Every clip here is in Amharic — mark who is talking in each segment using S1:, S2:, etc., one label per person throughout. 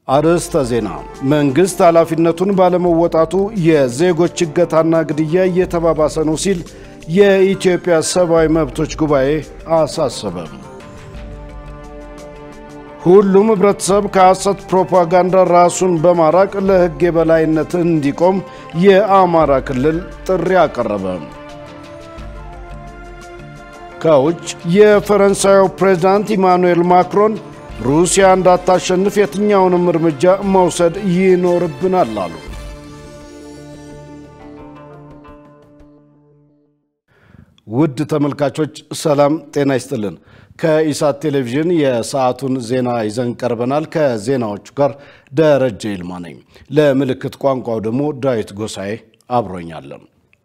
S1: አርዕስተ ዜና። መንግሥት ኃላፊነቱን ባለመወጣቱ የዜጎች እገታና ግድያ እየተባባሰ ነው ሲል የኢትዮጵያ ሰብአዊ መብቶች ጉባኤ አሳሰበ። ሁሉም ህብረተሰብ ከሐሰት ፕሮፓጋንዳ ራሱን በማራቅ ለሕግ የበላይነት እንዲቆም የአማራ ክልል ጥሪ አቀረበ። ከውጭ የፈረንሳዩ ፕሬዝዳንት ኢማኑኤል ማክሮን ሩሲያ እንዳታሸንፍ የትኛውንም እርምጃ መውሰድ ይኖርብናል አሉ። ውድ ተመልካቾች ሰላም ጤና ይስጥልን። ከኢሳት ቴሌቪዥን የሰዓቱን ዜና ይዘን ቀርበናል። ከዜናዎቹ ጋር ደረጀ ይልማ ነኝ። ለምልክት ቋንቋው ደግሞ ዳዊት ጎሳኤ አብሮኛለን።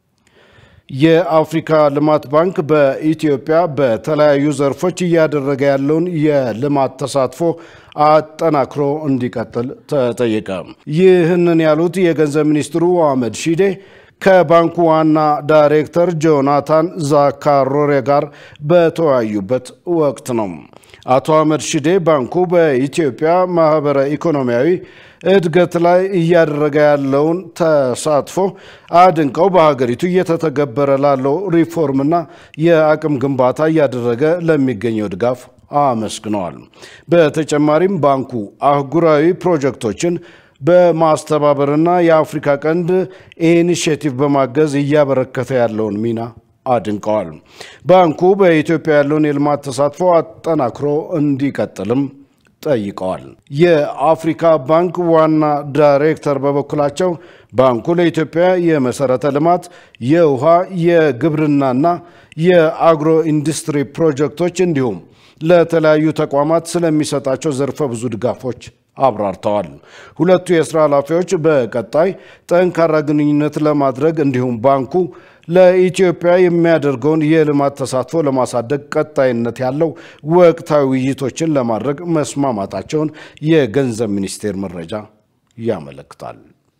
S1: የአፍሪካ ልማት ባንክ በኢትዮጵያ በተለያዩ ዘርፎች እያደረገ ያለውን የልማት ተሳትፎ አጠናክሮ እንዲቀጥል ተጠየቀ። ይህንን ያሉት የገንዘብ ሚኒስትሩ አህመድ ሺዴ ከባንኩ ዋና ዳይሬክተር ጆናታን ዛካሮሬ ጋር በተወያዩበት ወቅት ነው። አቶ አህመድ ሺዴ ባንኩ በኢትዮጵያ ማህበረ ኢኮኖሚያዊ እድገት ላይ እያደረገ ያለውን ተሳትፎ አድንቀው በሀገሪቱ እየተተገበረ ላለው ሪፎርምና የአቅም ግንባታ እያደረገ ለሚገኘው ድጋፍ አመስግነዋል። በተጨማሪም ባንኩ አህጉራዊ ፕሮጀክቶችን በማስተባበርና የአፍሪካ ቀንድ ኢኒሽቲቭ በማገዝ እያበረከተ ያለውን ሚና አድንቀዋል። ባንኩ በኢትዮጵያ ያለውን የልማት ተሳትፎ አጠናክሮ እንዲቀጥልም ጠይቀዋል። የአፍሪካ ባንክ ዋና ዳይሬክተር በበኩላቸው ባንኩ ለኢትዮጵያ የመሰረተ ልማት፣ የውሃ፣ የግብርናና የአግሮ ኢንዱስትሪ ፕሮጀክቶች እንዲሁም ለተለያዩ ተቋማት ስለሚሰጣቸው ዘርፈ ብዙ ድጋፎች አብራርተዋል። ሁለቱ የስራ ኃላፊዎች በቀጣይ ጠንካራ ግንኙነት ለማድረግ እንዲሁም ባንኩ ለኢትዮጵያ የሚያደርገውን የልማት ተሳትፎ ለማሳደግ ቀጣይነት ያለው ወቅታዊ ውይይቶችን ለማድረግ መስማማታቸውን የገንዘብ ሚኒስቴር መረጃ ያመለክታል።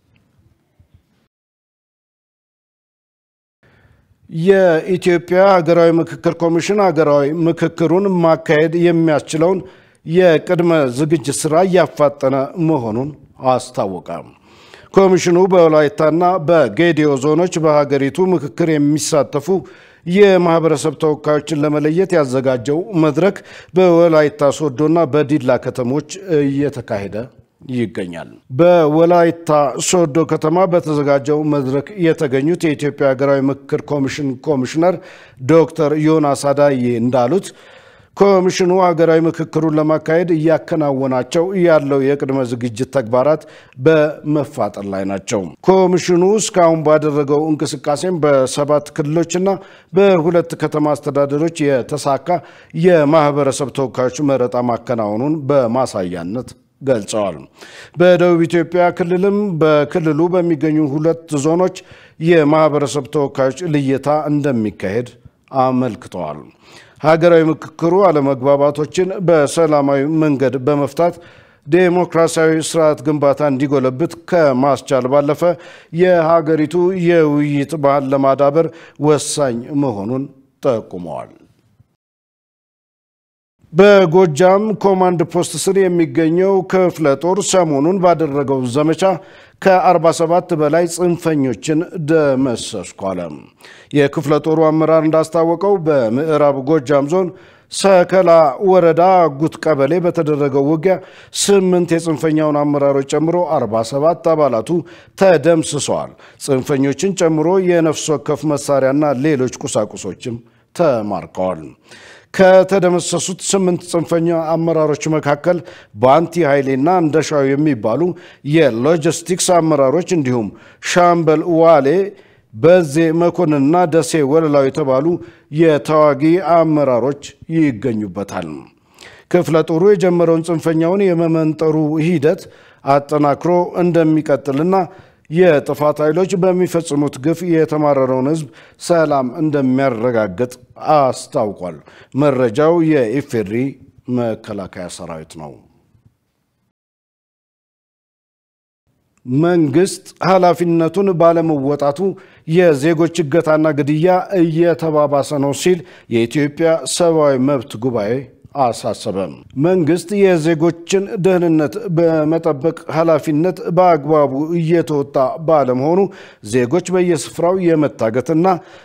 S1: የኢትዮጵያ ሀገራዊ ምክክር ኮሚሽን ሀገራዊ ምክክሩን ማካሄድ የሚያስችለውን የቅድመ ዝግጅት ስራ እያፋጠነ መሆኑን አስታወቀ። ኮሚሽኑ በወላይታና በጌዲዮ ዞኖች በሀገሪቱ ምክክር የሚሳተፉ የማህበረሰብ ተወካዮችን ለመለየት ያዘጋጀው መድረክ በወላይታ ሶዶና በዲላ ከተሞች እየተካሄደ ይገኛል። በወላይታ ሶዶ ከተማ በተዘጋጀው መድረክ የተገኙት የኢትዮጵያ ሀገራዊ ምክክር ኮሚሽን ኮሚሽነር ዶክተር ዮናስ አዳዬ እንዳሉት ኮሚሽኑ ሀገራዊ ምክክሩን ለማካሄድ እያከናወናቸው ያለው የቅድመ ዝግጅት ተግባራት በመፋጠር ላይ ናቸው። ኮሚሽኑ እስካሁን ባደረገው እንቅስቃሴም በሰባት ክልሎችና በሁለት ከተማ አስተዳደሮች የተሳካ የማህበረሰብ ተወካዮች መረጣ ማከናወኑን በማሳያነት ገልጸዋል። በደቡብ ኢትዮጵያ ክልልም በክልሉ በሚገኙ ሁለት ዞኖች የማህበረሰብ ተወካዮች ልየታ እንደሚካሄድ አመልክተዋል። ሀገራዊ ምክክሩ አለመግባባቶችን በሰላማዊ መንገድ በመፍታት ዴሞክራሲያዊ ስርዓት ግንባታ እንዲጎለብት ከማስቻል ባለፈ የሀገሪቱ የውይይት ባህል ለማዳበር ወሳኝ መሆኑን ጠቁመዋል። በጎጃም ኮማንድ ፖስት ስር የሚገኘው ክፍለ ጦር ሰሞኑን ባደረገው ዘመቻ ከ47 በላይ ጽንፈኞችን ደመሰስኩ አለ። የክፍለ ጦሩ አመራር እንዳስታወቀው በምዕራብ ጎጃም ዞን ሰከላ ወረዳ አጉት ቀበሌ በተደረገው ውጊያ ስምንት የጽንፈኛውን አመራሮች ጨምሮ 47 አባላቱ ተደምስሰዋል። ጽንፈኞችን ጨምሮ የነፍስ ወከፍ መሳሪያና ሌሎች ቁሳቁሶችም ተማርከዋል። ከተደመሰሱት ስምንት ጽንፈኛ አመራሮች መካከል በአንቲ ኃይሌና እንደሻው የሚባሉ የሎጂስቲክስ አመራሮች እንዲሁም ሻምበል ዋሌ በዜ መኮንንና ደሴ ወለላው የተባሉ የተዋጊ አመራሮች ይገኙበታል። ክፍለ ጦሩ የጀመረውን ጽንፈኛውን የመመንጠሩ ሂደት አጠናክሮ እንደሚቀጥልና የጥፋት ኃይሎች በሚፈጽሙት ግፍ የተማረረውን ሕዝብ ሰላም እንደሚያረጋግጥ አስታውቋል። መረጃው የኢፌድሪ መከላከያ ሰራዊት ነው። መንግስት ኃላፊነቱን ባለመወጣቱ የዜጎች እገታና ግድያ እየተባባሰ ነው ሲል የኢትዮጵያ ሰብአዊ መብት ጉባኤ አሳሰበም። መንግስት የዜጎችን ደህንነት በመጠበቅ ኃላፊነት በአግባቡ እየተወጣ ባለመሆኑ ዜጎች በየስፍራው የመታገትና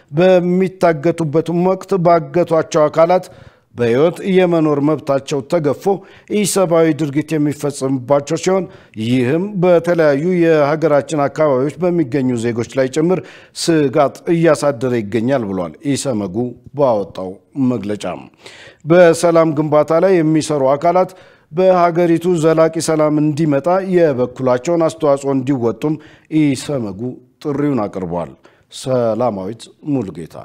S1: በሚታገቱበትም ወቅት ባገቷቸው አካላት በሕይወት የመኖር መብታቸው ተገፎ ኢሰብአዊ ድርጊት የሚፈጸምባቸው ሲሆን ይህም በተለያዩ የሀገራችን አካባቢዎች በሚገኙ ዜጎች ላይ ጭምር ስጋት እያሳደረ ይገኛል ብሏል ኢሰመጉ ባወጣው መግለጫ። በሰላም ግንባታ ላይ የሚሰሩ አካላት በሀገሪቱ ዘላቂ ሰላም እንዲመጣ የበኩላቸውን አስተዋጽኦ እንዲወጡም ኢሰመጉ ጥሪውን አቅርቧል። ሰላማዊት ሙሉጌታ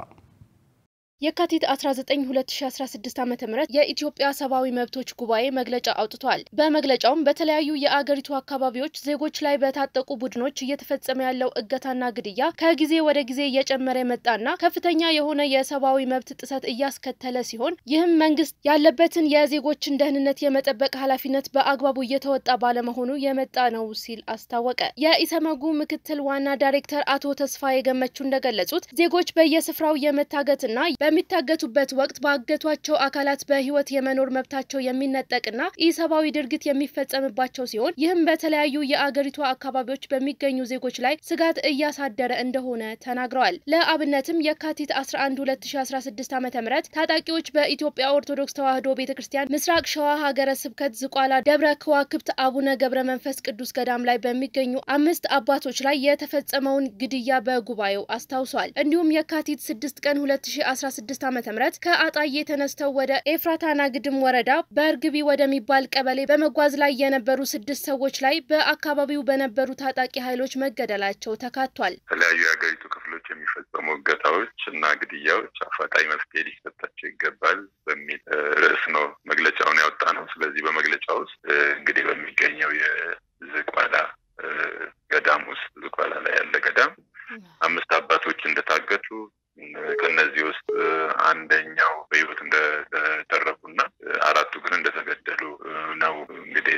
S2: የካቲት 19 2016 ዓ ም የኢትዮጵያ ሰብአዊ መብቶች ጉባኤ መግለጫ አውጥቷል። በመግለጫውም በተለያዩ የአገሪቱ አካባቢዎች ዜጎች ላይ በታጠቁ ቡድኖች እየተፈጸመ ያለው እገታና ግድያ ከጊዜ ወደ ጊዜ እየጨመረ የመጣና ከፍተኛ የሆነ የሰብአዊ መብት ጥሰት እያስከተለ ሲሆን ይህም መንግስት ያለበትን የዜጎችን ደህንነት የመጠበቅ ኃላፊነት በአግባቡ እየተወጣ ባለመሆኑ የመጣ ነው ሲል አስታወቀ። የኢሰመጉ ምክትል ዋና ዳይሬክተር አቶ ተስፋዬ ገመቹ እንደገለጹት ዜጎች በየስፍራው የመታገትና በሚታገቱበት ወቅት ባገቷቸው አካላት በህይወት የመኖር መብታቸው የሚነጠቅና ኢሰብአዊ ድርጊት የሚፈጸምባቸው ሲሆን ይህም በተለያዩ የአገሪቱ አካባቢዎች በሚገኙ ዜጎች ላይ ስጋት እያሳደረ እንደሆነ ተናግረዋል። ለአብነትም የካቲት 11 2016 ዓ ም ታጣቂዎች በኢትዮጵያ ኦርቶዶክስ ተዋሕዶ ቤተ ክርስቲያን ምስራቅ ሸዋ ሀገረ ስብከት ዝቋላ ደብረ ከዋክብት አቡነ ገብረ መንፈስ ቅዱስ ገዳም ላይ በሚገኙ አምስት አባቶች ላይ የተፈጸመውን ግድያ በጉባኤው አስታውሷል። እንዲሁም የካቲት 6 ቀን 2016 2016 ዓ.ም ከአጣዬ ተነስተው ወደ ኤፍራታና ግድም ወረዳ በእርግቢ ወደሚባል ቀበሌ በመጓዝ ላይ የነበሩ ስድስት ሰዎች ላይ በአካባቢው በነበሩ ታጣቂ ኃይሎች መገደላቸው ተካቷል።
S3: የተለያዩ የሀገሪቱ ክፍሎች የሚፈጸሙ እገታዎች እና ግድያዎች አፋጣኝ መፍትሄ ሊሰጣቸው ይገባል በሚል ርዕስ ነው መግለጫውን ያወጣ ነው። ስለዚህ በመግለጫ ውስጥ እንግዲህ በሚገኘው የዝቋላ ገዳም ውስጥ ዝቋላ ላይ ያለ ገዳም አምስት አባቶች እንደታገቱ ከነዚህ ውስጥ አንደኛው በሕይወት እንደተረፉና አራቱ ግን እንደተገደሉ ነው እንግዲህ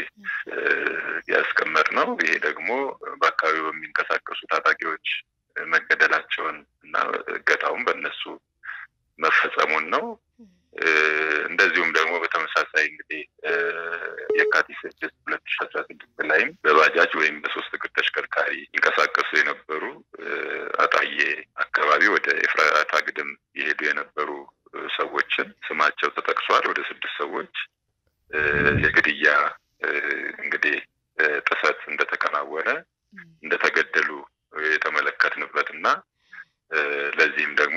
S3: ያስቀመጥ ነው። ይሄ ደግሞ በአካባቢው በሚንቀሳቀሱ ታጣቂዎች መገደላቸውን እና እገታውን በእነሱ መፈጸሙን ነው። እንደዚሁም ደግሞ በተመሳሳይ እንግዲህ የካቲት ስድስት ሁለት ሺ አስራ ስድስት ላይም በባጃጅ ወይም በሶስት እግር ተሽከርካሪ ይንቀሳቀሱ የነበሩ አጣዬ አካባቢ ወደ ኤፍራታ ግድም የሄዱ የነበሩ ሰዎችን ስማቸው ተጠቅሷል። ወደ ስድስት ሰዎች የግድያ እንግዲህ ጥሰት እንደተከናወነ እንደተገደሉ የተመለከትንበት እና ለዚህም ደግሞ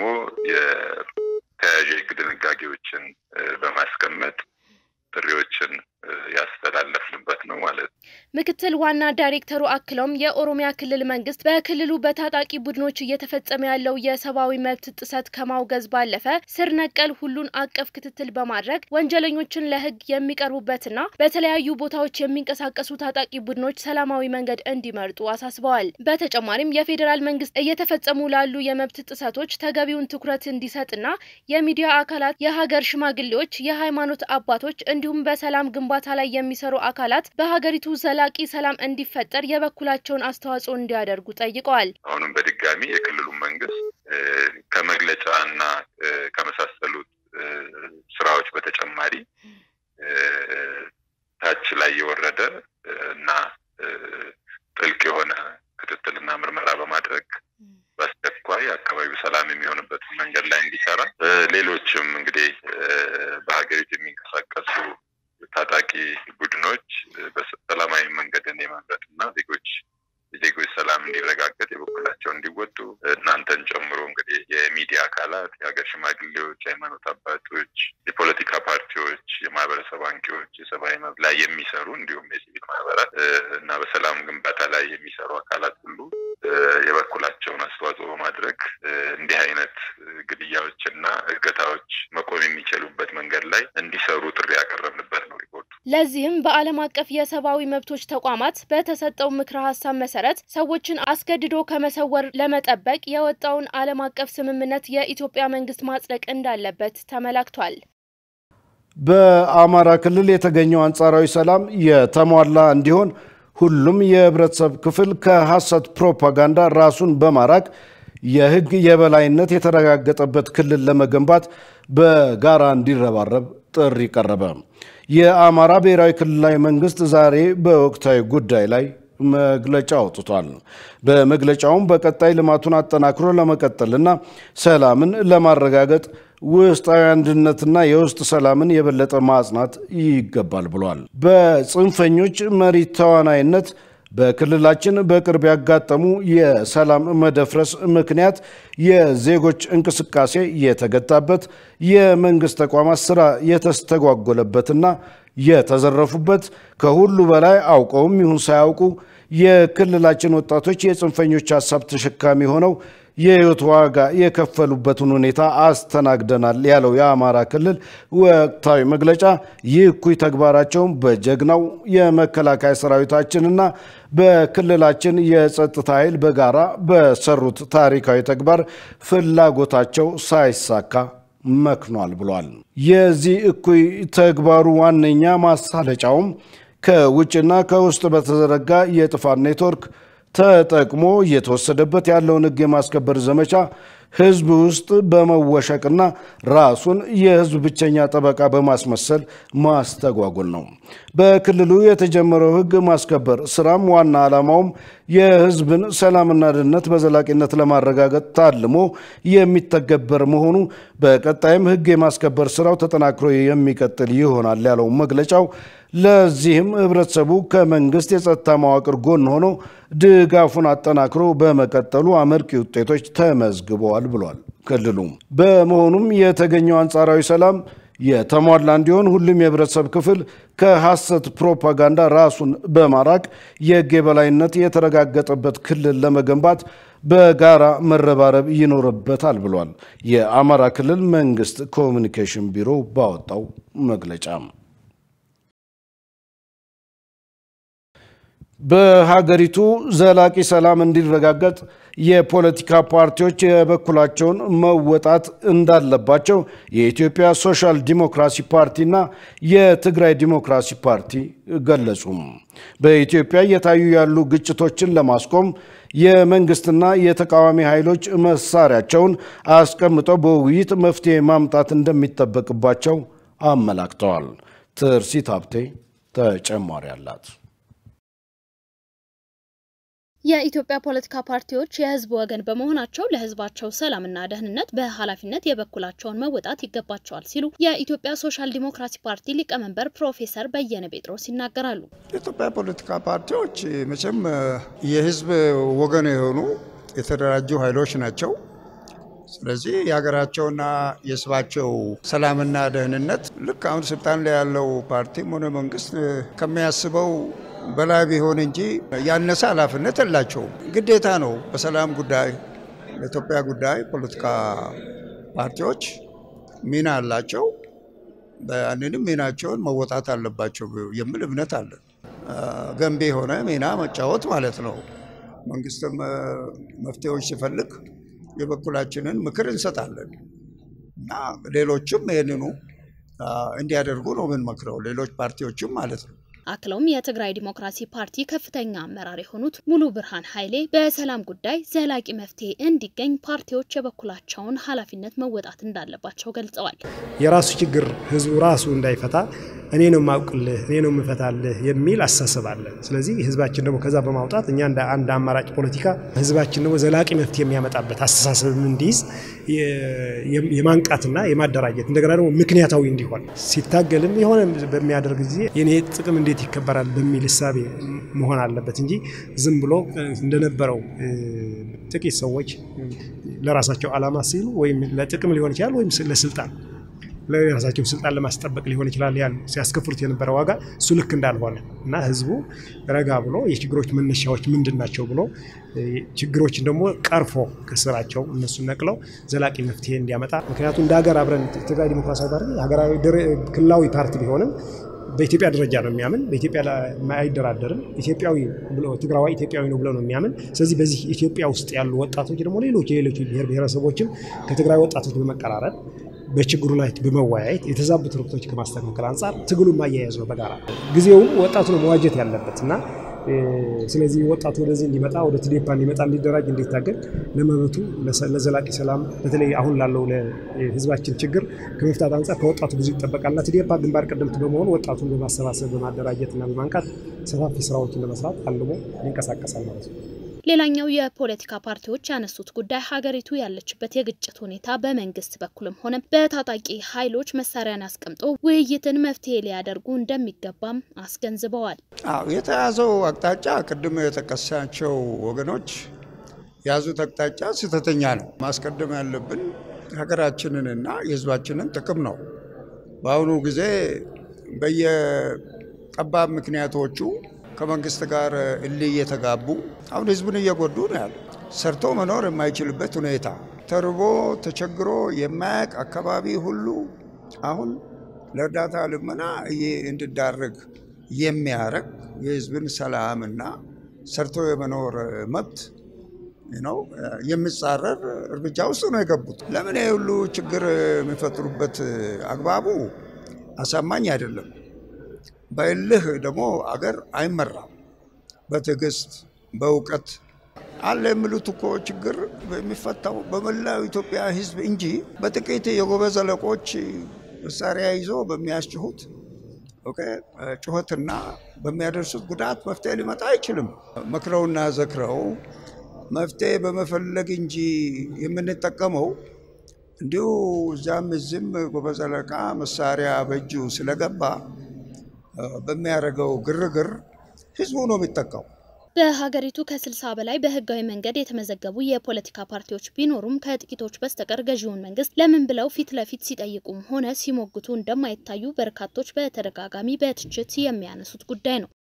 S3: የተያያዥ የሕግ ድንጋጌዎችን በማስቀመጥ ጥሪዎችን ያስተላለፍንበት ነው ማለት ነው።
S2: ምክትል ዋና ዳይሬክተሩ አክለውም የኦሮሚያ ክልል መንግስት በክልሉ በታጣቂ ቡድኖች እየተፈጸመ ያለው የሰብአዊ መብት ጥሰት ከማውገዝ ባለፈ ስር ነቀል ሁሉን አቀፍ ክትትል በማድረግ ወንጀለኞችን ለህግ የሚቀርቡበትና በተለያዩ ቦታዎች የሚንቀሳቀሱ ታጣቂ ቡድኖች ሰላማዊ መንገድ እንዲመርጡ አሳስበዋል። በተጨማሪም የፌዴራል መንግስት እየተፈጸሙ ላሉ የመብት ጥሰቶች ተገቢውን ትኩረት እንዲሰጥና የሚዲያ አካላት፣ የሀገር ሽማግሌዎች፣ የሃይማኖት አባቶች እንዲሁም በሰላም ግንባታ ላይ የሚሰሩ አካላት በሀገሪቱ ዘላቂ ሰላም እንዲፈጠር የበኩላቸውን አስተዋጽኦ እንዲያደርጉ ጠይቀዋል።
S3: አሁንም በድጋሚ የክልሉ መንግስት ከመግለጫ እና ከመሳሰሉት ስራዎች በተጨማሪ ታች ላይ የወረደ እና ጥልቅ የሆነ ክትትልና ምርመራ በማድረግ በአስቸኳይ አካባቢው ሰላም የሚሆንበትን መንገድ ላይ እንዲሰራ ሌሎችም እንግዲህ በሀገሪቱ የሚንቀሳቀሱ ታጣቂ ቡድኖች በሰላማዊ መንገድን የመምረጥ እና ዜጎች የዜጎች ሰላም እንዲረጋገጥ የበኩላቸው እንዲወጡ እናንተን ጨምሮ እንግዲህ የሚዲያ አካላት፣ የሀገር ሽማግሌዎች፣ የሃይማኖት አባቶች፣ የፖለቲካ ፓርቲዎች፣ የማህበረሰብ አንቂዎች፣ የሰብአዊ መብት ላይ የሚሰሩ እንዲሁም የሲቪል ማህበራት እና በሰላም ግንባታ ላይ የሚሰሩ አካላት ሁሉ የበኩላቸውን አስተዋጽኦ በማድረግ እንዲህ አይነት ግድያዎች እና እገታዎች መቆም የሚችሉበት መንገድ ላይ እንዲሰሩ ጥሪ ያቀረብንበት ነው ሪፖርቱ።
S2: ለዚህም በዓለም አቀፍ የሰብአዊ መብቶች ተቋማት በተሰጠው ምክረ ሀሳብ መሰረት ሰዎችን አስገድዶ ከመሰወር ለመጠበቅ የወጣውን ዓለም አቀፍ ስምምነት የኢትዮጵያ መንግስት ማጽደቅ እንዳለበት ተመላክቷል።
S1: በአማራ ክልል የተገኘው አንጻራዊ ሰላም የተሟላ እንዲሆን ሁሉም የህብረተሰብ ክፍል ከሐሰት ፕሮፓጋንዳ ራሱን በማራቅ የህግ የበላይነት የተረጋገጠበት ክልል ለመገንባት በጋራ እንዲረባረብ ጥሪ ቀረበ። የአማራ ብሔራዊ ክልላዊ መንግስት ዛሬ በወቅታዊ ጉዳይ ላይ መግለጫ አውጥቷል። በመግለጫውም በቀጣይ ልማቱን አጠናክሮ ለመቀጠልና ሰላምን ለማረጋገጥ ውስጣዊ አንድነትና የውስጥ ሰላምን የበለጠ ማጽናት ይገባል ብሏል። በጽንፈኞች መሪ ተዋናይነት በክልላችን በቅርብ ያጋጠሙ የሰላም መደፍረስ ምክንያት የዜጎች እንቅስቃሴ የተገታበት፣ የመንግስት ተቋማት ስራ የተስተጓጎለበትና የተዘረፉበት፣ ከሁሉ በላይ አውቀውም ይሁን ሳያውቁ የክልላችን ወጣቶች የጽንፈኞች ሀሳብ ተሸካሚ ሆነው የህይወት ዋጋ የከፈሉበትን ሁኔታ አስተናግደናል ያለው የአማራ ክልል ወቅታዊ መግለጫ ይህ እኩይ ተግባራቸውን በጀግናው የመከላከያ ሰራዊታችንና በክልላችን የጸጥታ ኃይል በጋራ በሰሩት ታሪካዊ ተግባር ፍላጎታቸው ሳይሳካ መክኗል ብሏል። የዚህ እኩይ ተግባሩ ዋነኛ ማሳለጫውም ከውጭና ከውስጥ በተዘረጋ የጥፋት ኔትወርክ ተጠቅሞ እየተወሰደበት ያለውን ሕግ የማስከበር ዘመቻ ህዝብ ውስጥ በመወሸቅና ራሱን የህዝብ ብቸኛ ጠበቃ በማስመሰል ማስተጓጎል ነው። በክልሉ የተጀመረው ሕግ ማስከበር ስራም ዋና ዓላማውም የህዝብን ሰላምና ደህንነት በዘላቂነት ለማረጋገጥ ታልሞ የሚተገበር መሆኑ በቀጣይም ሕግ የማስከበር ስራው ተጠናክሮ የሚቀጥል ይሆናል ያለው መግለጫው ለዚህም ህብረተሰቡ ከመንግስት የጸጥታ መዋቅር ጎን ሆኖ ድጋፉን አጠናክሮ በመቀጠሉ አመርቂ ውጤቶች ተመዝግበዋል ብሏል ክልሉ። በመሆኑም የተገኘው አንጻራዊ ሰላም የተሟላ እንዲሆን ሁሉም የህብረተሰብ ክፍል ከሐሰት ፕሮፓጋንዳ ራሱን በማራቅ የህግ የበላይነት የተረጋገጠበት ክልል ለመገንባት በጋራ መረባረብ ይኖርበታል ብሏል የአማራ ክልል መንግስት ኮሚኒኬሽን ቢሮ ባወጣው መግለጫ። በሀገሪቱ ዘላቂ ሰላም እንዲረጋገጥ የፖለቲካ ፓርቲዎች የበኩላቸውን መወጣት እንዳለባቸው የኢትዮጵያ ሶሻል ዲሞክራሲ ፓርቲና የትግራይ ዲሞክራሲ ፓርቲ ገለጹ። በኢትዮጵያ እየታዩ ያሉ ግጭቶችን ለማስቆም የመንግስትና የተቃዋሚ ኃይሎች መሳሪያቸውን አስቀምጠው በውይይት መፍትሄ ማምጣት እንደሚጠበቅባቸው አመላክተዋል። ትርሲት ሀብቴ ተጨማሪ አላት።
S2: የኢትዮጵያ ፖለቲካ ፓርቲዎች የህዝብ ወገን በመሆናቸው ለህዝባቸው ሰላምና ደህንነት በኃላፊነት የበኩላቸውን መወጣት ይገባቸዋል ሲሉ የኢትዮጵያ ሶሻል ዲሞክራሲ ፓርቲ ሊቀመንበር ፕሮፌሰር በየነ ጴጥሮስ ይናገራሉ።
S4: የኢትዮጵያ ፖለቲካ ፓርቲዎች መቼም የህዝብ ወገን የሆኑ የተደራጁ ኃይሎች ናቸው። ስለዚህ የሀገራቸውና የህዝባቸው ሰላምና ደህንነት ልክ አሁን ስልጣን ላይ ያለው ፓርቲም ሆነ መንግስት ከሚያስበው በላይ ቢሆን እንጂ ያነሰ ኃላፊነት የላቸውም። ግዴታ ነው። በሰላም ጉዳይ፣ በኢትዮጵያ ጉዳይ ፖለቲካ ፓርቲዎች ሚና አላቸው። ያንንም ሚናቸውን መወጣት አለባቸው የሚል እምነት አለን። ገንቢ የሆነ ሚና መጫወት ማለት ነው። መንግስትም መፍትሄዎች ሲፈልግ የበኩላችንን ምክር እንሰጣለን እና ሌሎችም ይህንኑ እንዲያደርጉ ነው የምንመክረው፣ ሌሎች ፓርቲዎችም ማለት ነው።
S2: አክለውም የትግራይ ዲሞክራሲ ፓርቲ ከፍተኛ አመራር የሆኑት ሙሉ ብርሃን ኃይሌ በሰላም ጉዳይ ዘላቂ መፍትሄ እንዲገኝ ፓርቲዎች የበኩላቸውን ኃላፊነት መወጣት እንዳለባቸው ገልጸዋል።
S5: የራሱ ችግር ህዝቡ ራሱ እንዳይፈታ እኔ ነው የማውቅልህ፣ እኔ ነው የምፈታልህ የሚል አስተሳሰብ አለ። ስለዚህ ህዝባችን ደግሞ ከዛ በማውጣት እኛ እንደ አንድ አማራጭ ፖለቲካ ህዝባችን ደግሞ ዘላቂ መፍትሄ የሚያመጣበት አስተሳሰብ እንዲይዝ የማንቃትና የማደራጀት እንደገና ደግሞ ምክንያታዊ እንዲሆን ሲታገልም የሆነ በሚያደርግ ጊዜ የኔ ጥቅም እንዴት ይከበራል በሚል እሳቤ መሆን አለበት እንጂ ዝም ብሎ እንደነበረው ጥቂት ሰዎች ለራሳቸው ዓላማ ሲሉ ወይም ለጥቅም ሊሆን ይችላል ወይም ለስልጣን ለራሳቸው ስልጣን ለማስጠበቅ ሊሆን ይችላል ያን ሲያስከፍሉት የነበረ ዋጋ እሱ ልክ እንዳልሆነ እና ህዝቡ ረጋ ብሎ የችግሮች መነሻዎች ምንድን ናቸው ብሎ ችግሮችን ደግሞ ቀርፎ ከስራቸው እነሱን ነቅለው ዘላቂ መፍትሄ እንዲያመጣ ምክንያቱም እንደ ሀገር አብረን ትግራይ ዲሞክራሲያዊ ፓርቲ ሀገራዊ ክልላዊ ፓርቲ ቢሆንም በኢትዮጵያ ደረጃ ነው የሚያምን። በኢትዮጵያ አይደራደርም። ኢትዮጵያዊ ብሎ ትግራዋይ ኢትዮጵያዊ ነው ብሎ ነው የሚያምን። ስለዚህ በዚህ ኢትዮጵያ ውስጥ ያሉ ወጣቶች ደግሞ ሌሎች የሌሎች ብሔር ብሔረሰቦችም ከትግራይ ወጣቶች በመቀራረብ በችግሩ ላይ በመወያየት የተዛቡ ትርክቶች ከማስተካከል አንጻር ትግሉን ማያያዝ ነው በጋራ ጊዜውም ወጣቱ ነው መዋጀት ያለበት እና ስለዚህ ወጣቱ ወደዚህ እንዲመጣ ወደ ትዴፓ እንዲመጣ እንዲደራጅ እንዲታገል ለመብቱ ለዘላቂ ሰላም በተለይ አሁን ላለው ለህዝባችን ችግር ከመፍታት አንጻር ከወጣቱ ብዙ ይጠበቃልና ትዴፓ ግንባር ቀደምት በመሆን ወጣቱን በማሰባሰብ በማደራጀትና በማንቃት ሰፋፊ ስራዎችን ለመስራት አልሞ ይንቀሳቀሳል ማለት ነው።
S2: ሌላኛው የፖለቲካ ፓርቲዎች ያነሱት ጉዳይ ሀገሪቱ ያለችበት የግጭት ሁኔታ በመንግስት በኩልም ሆነ በታጣቂ ኃይሎች መሳሪያን አስቀምጦ ውይይትን መፍትሄ ሊያደርጉ እንደሚገባም አስገንዝበዋል።
S4: አዎ የተያዘው አቅጣጫ ቅድም የጠቀሳቸው ወገኖች የያዙት አቅጣጫ ስህተተኛ ነው። ማስቀደም ያለብን ሀገራችንንና የህዝባችንን ጥቅም ነው። በአሁኑ ጊዜ በየጠባብ ምክንያቶቹ ከመንግስት ጋር እልህ እየተጋቡ አሁን ህዝቡን እየጎዱ ነው ያሉ። ሰርቶ መኖር የማይችልበት ሁኔታ ተርቦ ተቸግሮ የማያቅ አካባቢ ሁሉ አሁን ለእርዳታ ልመና እንዲዳረግ የሚያረግ የህዝብን ሰላምና ሰርቶ የመኖር መብት ነው የሚጻረር እርምጃ ውስጥ ነው የገቡት። ለምን ይህ ሁሉ ችግር የሚፈጥሩበት አግባቡ አሳማኝ አይደለም። በእልህ ደግሞ አገር አይመራም። በትዕግስት በእውቀት አለ የሚሉት እኮ ችግር የሚፈታው በመላው ኢትዮጵያ ህዝብ እንጂ በጥቂት የጎበዝ አለቆች መሳሪያ ይዞ በሚያስጭሁት ጩኸትና በሚያደርሱት ጉዳት መፍትሄ ሊመጣ አይችልም። መክረውና ዘክረው መፍትሄ በመፈለግ እንጂ የምንጠቀመው እንዲሁ እዚያም እዚህም ጎበዝ አለቃ መሳሪያ በእጁ ስለገባ በሚያደርገው ግርግር ህዝቡ ነው የሚጠቃው።
S2: በሀገሪቱ ከስልሳ በላይ በህጋዊ መንገድ የተመዘገቡ የፖለቲካ ፓርቲዎች ቢኖሩም ከጥቂቶች በስተቀር ገዢውን መንግስት ለምን ብለው ፊት ለፊት ሲጠይቁም ሆነ ሲሞግቱ እንደማይታዩ በርካቶች በተደጋጋሚ በትችት የሚያነሱት ጉዳይ ነው።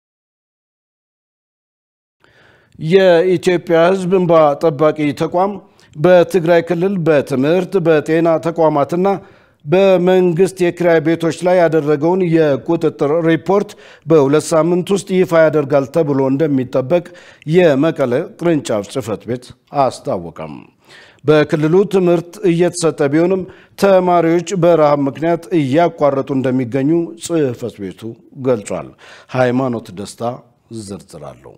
S1: የኢትዮጵያ ህዝብ እንባ ጠባቂ ተቋም በትግራይ ክልል በትምህርት በጤና ተቋማትና በመንግስት የኪራይ ቤቶች ላይ ያደረገውን የቁጥጥር ሪፖርት በሁለት ሳምንት ውስጥ ይፋ ያደርጋል ተብሎ እንደሚጠበቅ የመቀለ ቅርንጫፍ ጽህፈት ቤት አስታወቀም። በክልሉ ትምህርት እየተሰጠ ቢሆንም ተማሪዎች በረሃብ ምክንያት እያቋረጡ እንደሚገኙ ጽህፈት ቤቱ ገልጿል። ሃይማኖት ደስታ ዝርዝር አለው።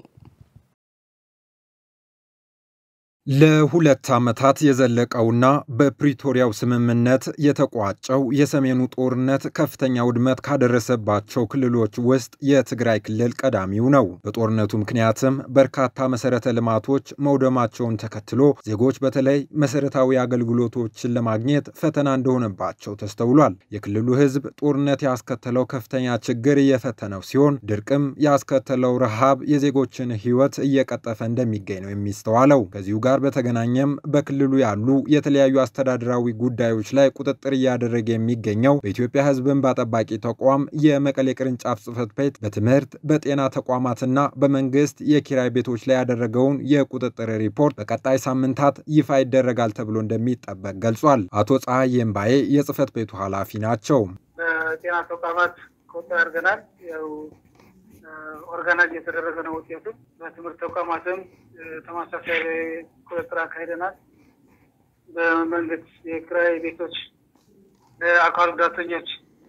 S6: ለሁለት ዓመታት የዘለቀውና በፕሪቶሪያው ስምምነት የተቋጨው የሰሜኑ ጦርነት ከፍተኛ ውድመት ካደረሰባቸው ክልሎች ውስጥ የትግራይ ክልል ቀዳሚው ነው። በጦርነቱ ምክንያትም በርካታ መሰረተ ልማቶች መውደማቸውን ተከትሎ ዜጎች በተለይ መሰረታዊ አገልግሎቶችን ለማግኘት ፈተና እንደሆነባቸው ተስተውሏል። የክልሉ ሕዝብ ጦርነት ያስከተለው ከፍተኛ ችግር እየፈተነው ሲሆን፣ ድርቅም ያስከተለው ረሃብ የዜጎችን ሕይወት እየቀጠፈ እንደሚገኝ ነው የሚስተዋለው። ከዚሁ ጋር በተገናኘም በክልሉ ያሉ የተለያዩ አስተዳደራዊ ጉዳዮች ላይ ቁጥጥር እያደረገ የሚገኘው በኢትዮጵያ ሕዝብ እንባ ጠባቂ ተቋም የመቀሌ ቅርንጫፍ ጽሕፈት ቤት በትምህርት በጤና ተቋማትና በመንግስት የኪራይ ቤቶች ላይ ያደረገውን የቁጥጥር ሪፖርት በቀጣይ ሳምንታት ይፋ ይደረጋል ተብሎ እንደሚጠበቅ ገልጿል። አቶ ፀሐይ እምባዬ የጽሕፈት ቤቱ ኃላፊ ናቸው።
S7: በጤና ተቋማት ቁጥጥር አድርገናል። ያው ኦርጋናይዝ የተደረገ ነው ውጤቱ። በትምህርት ተቋማትም ተመሳሳይ ቁጥጥር አካሂደናል። በመንግስት የኪራይ ቤቶች ለአካል ጉዳተኞች፣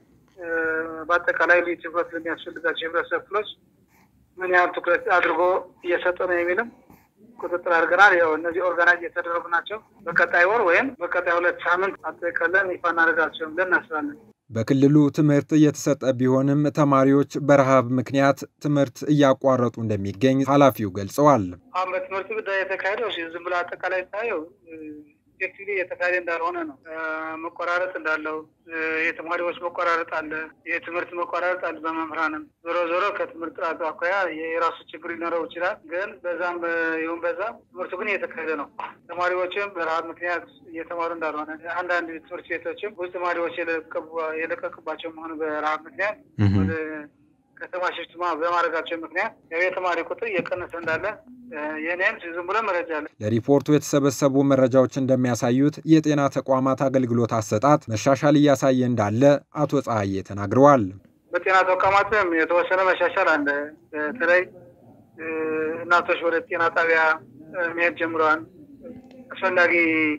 S7: በአጠቃላይ ልዩ ትኩረት ለሚያስፈልጋቸው የህብረተሰብ ክፍሎች ምን ያህል ትኩረት አድርጎ እየሰጠ ነው የሚልም ቁጥጥር አድርገናል። ያው እነዚህ ኦርጋናይዝ የተደረጉ ናቸው። በቀጣይ ወር ወይም በቀጣይ ሁለት ሳምንት አጠቃለን ይፋ እናደርጋቸውን ብለን እናስባለን።
S6: በክልሉ ትምህርት እየተሰጠ ቢሆንም ተማሪዎች በረሃብ ምክንያት ትምህርት እያቋረጡ እንደሚገኝ ኃላፊው ገልጸዋል።
S7: አሁን በትምህርት ጉዳይ የተካሄደው ዝም ብሎ አጠቃላይ ታየው ኤፌክቲቭሊ የተካሄደ እንዳልሆነ ነው። መቆራረጥ እንዳለው የተማሪዎች መቆራረጥ አለ፣ የትምህርት መቆራረጥ አለ። በመምህራንም ዞሮ ዞሮ ከትምህርት ጥራት አኳያ የራሱ ችግር ሊኖረው ይችላል። ግን በዛም ይሁን በዛ ትምህርቱ ግን እየተካሄደ ነው። ተማሪዎችም በረሃብ ምክንያት እየተማሩ እንዳልሆነ አንዳንድ ትምህርት ቤቶችም ብዙ ተማሪዎች የለቀቁባቸው መሆኑ በረሃብ ምክንያት ወደ ከተማ ሽፍትማ በማድረጋቸው ምክንያት የተማሪ ቁጥር እየቀነሰ እንዳለ የኔም ዝም ብሎ መረጃ አለ።
S6: ለሪፖርቱ የተሰበሰቡ መረጃዎች እንደሚያሳዩት የጤና ተቋማት አገልግሎት አሰጣጥ መሻሻል እያሳየ እንዳለ አቶ ፀሐዬ ተናግረዋል።
S7: በጤና ተቋማትም የተወሰነ መሻሻል አለ። በተለይ እናቶች ወደ ጤና ጣቢያ መሄድ ጀምረዋል። አስፈላጊ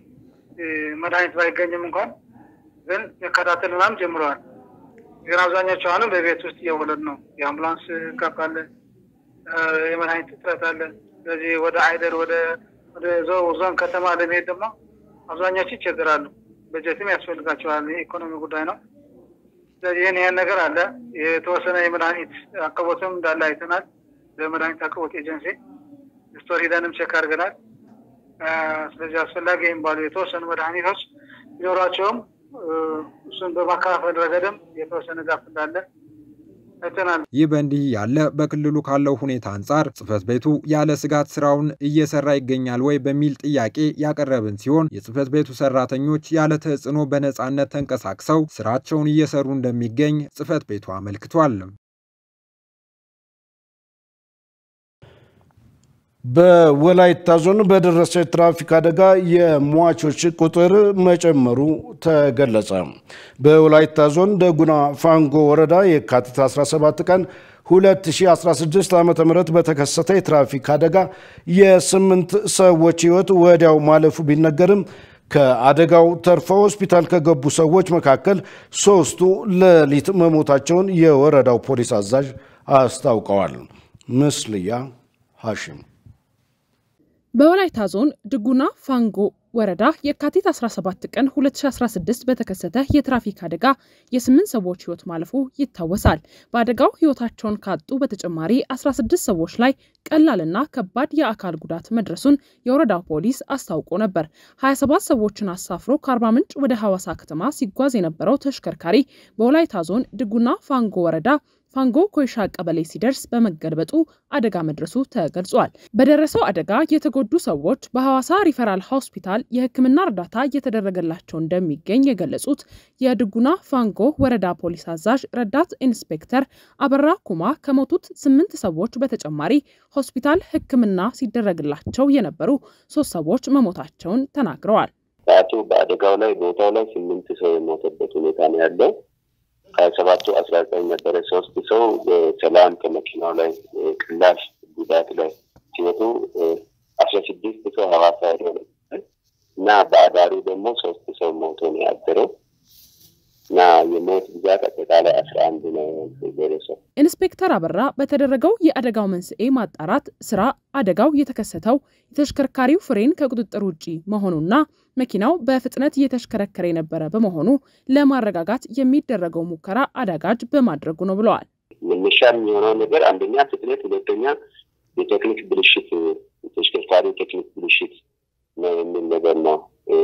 S7: መድኃኒት ባይገኝም እንኳን ግን መከታተል ምናምን ጀምረዋል። ግን አብዛኛቸው አሁንም በቤት ውስጥ እየወለድ ነው። የአምቡላንስ ጋፕ አለ። የመድኃኒት እጥረት አለ። ስለዚህ ወደ አይደር ወደ ወደ ዞን ከተማ ለመሄድ ደግሞ አብዛኛዎቹ ይቸገራሉ። በጀትም ያስፈልጋቸዋል። የኢኮኖሚ ጉዳይ ነው። ስለዚህ ይህን ይህን ነገር አለ። የተወሰነ የመድኃኒት አቅርቦትም እንዳለ አይተናል። በመድኃኒት አቅርቦት ኤጀንሲ ስቶር ሂደንም ቼክ አድርገናል። ስለዚህ አስፈላጊ የሚባሉ የተወሰኑ መድኃኒቶች ቢኖራቸውም እሱን በማከፋፈል ረገድም የተወሰነ ጋፍ እንዳለ አይተናል።
S6: ይህ በእንዲህ ያለ በክልሉ ካለው ሁኔታ አንጻር ጽሕፈት ቤቱ ያለ ስጋት ስራውን እየሰራ ይገኛል ወይ በሚል ጥያቄ ያቀረብን ሲሆን የጽሕፈት ቤቱ ሰራተኞች ያለ ተጽዕኖ በነፃነት ተንቀሳቅሰው ስራቸውን እየሰሩ እንደሚገኝ ጽሕፈት ቤቱ አመልክቷል።
S1: በወላይታ ዞን በደረሰ የትራፊክ አደጋ የሟቾች ቁጥር መጨመሩ ተገለጸ። በወላይታ ዞን ደጉና ፋንጎ ወረዳ የካቲት 17 ቀን 2016 ዓ ም በተከሰተ የትራፊክ አደጋ የስምንት ሰዎች ሕይወት ወዲያው ማለፉ ቢነገርም ከአደጋው ተርፈው ሆስፒታል ከገቡ ሰዎች መካከል ሶስቱ ሌሊት መሞታቸውን የወረዳው ፖሊስ አዛዥ አስታውቀዋል። ምስልያ ሐሽም
S8: በወላይታ ዞን ድጉና ፋንጎ ወረዳ የካቲት 17 ቀን 2016 በተከሰተ የትራፊክ አደጋ የስምንት ሰዎች ህይወት ማለፉ ይታወሳል። በአደጋው ህይወታቸውን ካጡ በተጨማሪ 16 ሰዎች ላይ ቀላልና ከባድ የአካል ጉዳት መድረሱን የወረዳው ፖሊስ አስታውቆ ነበር። 27 ሰዎችን አሳፍሮ ከአርባ ምንጭ ወደ ሐዋሳ ከተማ ሲጓዝ የነበረው ተሽከርካሪ በወላይታ ዞን ድጉና ፋንጎ ወረዳ ፋንጎ ኮይሻ ቀበሌ ሲደርስ በመገልበጡ አደጋ መድረሱ ተገልጿል። በደረሰው አደጋ የተጎዱ ሰዎች በሐዋሳ ሪፈራል ሆስፒታል የሕክምና እርዳታ እየተደረገላቸው እንደሚገኝ የገለጹት የድጉና ፋንጎ ወረዳ ፖሊስ አዛዥ ረዳት ኢንስፔክተር አበራ ኩማ ከሞቱት ስምንት ሰዎች በተጨማሪ ሆስፒታል ሕክምና ሲደረግላቸው የነበሩ ሶስት ሰዎች መሞታቸውን ተናግረዋል።
S9: ሰዓቱ በአደጋው ላይ ቦታው ላይ ስምንት ሰው የሞተበት ሁኔታ ነው ያለው። ከሰባቱ አስራ ዘጠኝ ነበረ። ሶስት ሰው በሰላም ከመኪናው ላይ ቀላል ጉዳት ላይ ሲመቱ አስራ ስድስት ሰው ሐዋሳ ሄዶ ነበር እና በአዳሩ ደግሞ ሶስት ሰው ሞቶ ነው ያደረው እና የሞት ብዛት አጠቃላይ አስራ አንድ ነው የደረሰው።
S8: ኢንስፔክተር አበራ በተደረገው የአደጋው መንስኤ ማጣራት ስራ አደጋው የተከሰተው የተሽከርካሪው ፍሬን ከቁጥጥር ውጪ መሆኑና መኪናው በፍጥነት እየተሽከረከረ የነበረ በመሆኑ ለማረጋጋት የሚደረገው ሙከራ አዳጋጅ በማድረጉ ነው ብለዋል።
S9: መነሻ የሚሆነው ነገር አንደኛ ፍጥነት፣ ሁለተኛ የቴክኒክ ብልሽት፣ የተሽከርካሪ ቴክኒክ ብልሽት ነው የሚል ነገር ነው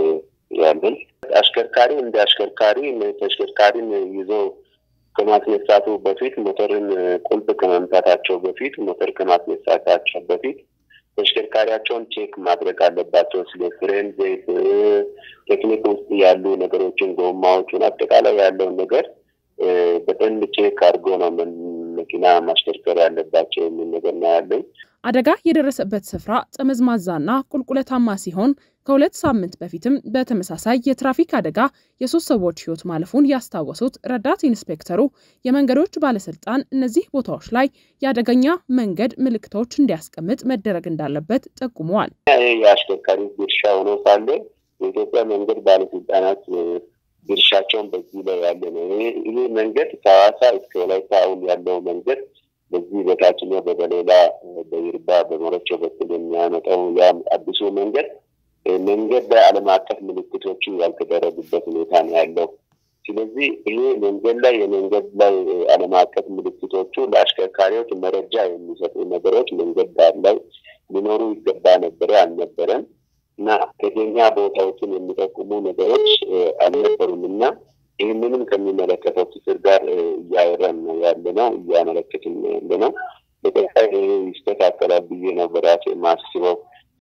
S9: ያለን። አሽከርካሪ እንደ አሽከርካሪ ተሽከርካሪን ይዞ ከማስነሳቱ በፊት ሞተርን ቁልፍ ከመምታታቸው በፊት ሞተር ከማስነሳታቸው በፊት ተሽከርካሪያቸውን ቼክ ማድረግ አለባቸው። ስለ ፍሬን፣ ዘይት፣ ቴክኒክ ውስጥ ያሉ ነገሮችን፣ ጎማዎቹን፣ አጠቃላይ ያለውን ነገር በደንብ ቼክ አድርጎ ነው መኪና ማሽከርከር ያለባቸው የሚል ነገር ነው ያለኝ።
S8: አደጋ የደረሰበት ስፍራ ጠመዝማዛና ቁልቁለታማ ሲሆን ከሁለት ሳምንት በፊትም በተመሳሳይ የትራፊክ አደጋ የሶስት ሰዎች ሕይወት ማለፉን ያስታወሱት ረዳት ኢንስፔክተሩ የመንገዶች ባለስልጣን እነዚህ ቦታዎች ላይ የአደገኛ መንገድ ምልክቶች እንዲያስቀምጥ መደረግ እንዳለበት ጠቁመዋል።
S9: የአሽከርካሪ ድርሻ ሆኖ ሳለ የኢትዮጵያ መንገድ ባለስልጣናት ድርሻቸውን በዚህ ላይ ያለ ነው። ይህ መንገድ ከሐዋሳ እስከ ወላይታ አሁን ያለው መንገድ በዚህ በታችኛው በበሌላ በይርባ በሞረቾ በኩል የሚያመጣው ያ አዲሱ መንገድ መንገድ ላይ ዓለም አቀፍ ምልክቶቹ ያልተደረጉበት ሁኔታ ነው ያለው። ስለዚህ ይሄ መንገድ ላይ የመንገድ ላይ ዓለም አቀፍ ምልክቶቹ ለአሽከርካሪዎች መረጃ የሚሰጡ ነገሮች መንገድ ዳር ላይ ሊኖሩ ይገባ ነበረ፣ አልነበረም እና አደገኛ ቦታዎችን የሚጠቁሙ ነገሮች አልነበሩም እና ይህንንም ከሚመለከተው ክፍል ጋር እያወራን ነው ያለ ነው እያመለከትን ነው ያለ ነው። በቀጣይ ይስተካከላል ብዬ ነው በራሴ የማስበው።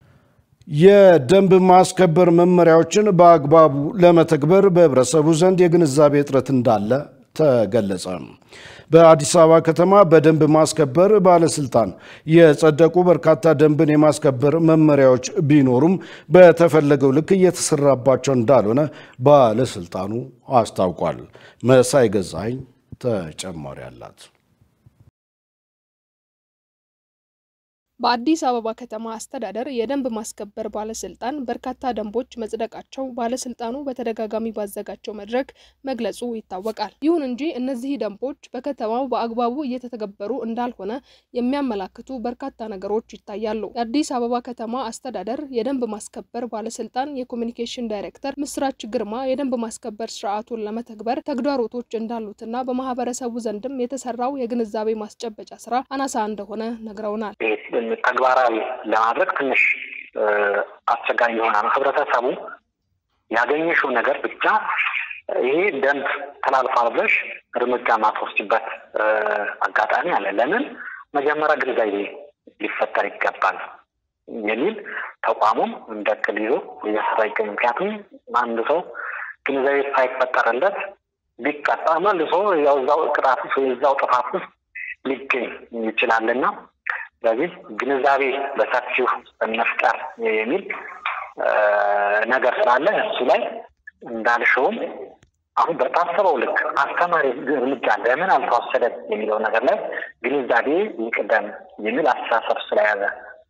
S1: የደንብ ማስከበር መመሪያዎችን በአግባቡ ለመተግበር በህብረተሰቡ ዘንድ የግንዛቤ እጥረት እንዳለ ተገለጸ። በአዲስ አበባ ከተማ በደንብ ማስከበር ባለስልጣን የጸደቁ በርካታ ደንብን የማስከበር መመሪያዎች ቢኖሩም በተፈለገው ልክ እየተሰራባቸው እንዳልሆነ ባለስልጣኑ አስታውቋል። መሳይ ገዛኸኝ ተጨማሪ አላት።
S2: በአዲስ አበባ ከተማ አስተዳደር የደንብ ማስከበር ባለስልጣን በርካታ ደንቦች መጽደቃቸው ባለስልጣኑ በተደጋጋሚ ባዘጋጀው መድረክ መግለጹ ይታወቃል። ይሁን እንጂ እነዚህ ደንቦች በከተማው በአግባቡ እየተተገበሩ እንዳልሆነ የሚያመላክቱ በርካታ ነገሮች ይታያሉ። የአዲስ አበባ ከተማ አስተዳደር የደንብ ማስከበር ባለስልጣን የኮሚኒኬሽን ዳይሬክተር ምስራች ግርማ የደንብ ማስከበር ስርዓቱን ለመተግበር ተግዳሮቶች እንዳሉትና በማህበረሰቡ ዘንድም የተሰራው የግንዛቤ ማስጨበጫ ስራ አናሳ እንደሆነ ነግረውናል።
S10: ተግባራዊ ለማድረግ ትንሽ አስቸጋሪ ይሆናል። ህብረተሰቡ ያገኘሽው ነገር ብቻ ይሄ ደንብ ተላልፏል ብለሽ እርምጃ ማትወስጅበት አጋጣሚ አለ። ለምን መጀመሪያ ግንዛቤ ሊፈጠር ይገባል የሚል ተቋሙም እንደ እቅድ ይዞ እየሰራ ይገኝ። ምክንያቱም አንድ ሰው ግንዛቤ ሳይፈጠርለት ቢቀጣ መልሶ ያው ቅጣት ውስጥ ወይ እዛው ጥፋት ውስጥ ሊገኝ ይችላልና ስለዚህ ግንዛቤ በሰፊው መፍጠር የሚል ነገር ስላለ እሱ ላይ እንዳልሽውም አሁን በታሰበው ልክ አስተማሪ እርምጃ ለምን አልተወሰደም የሚለው ነገር ላይ ግንዛቤ ይቅደም የሚል አስተሳሰብ ስለያዘ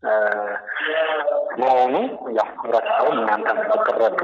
S10: መሆኑ ያው ህብረተሰቡ እናንተም ብትረዱ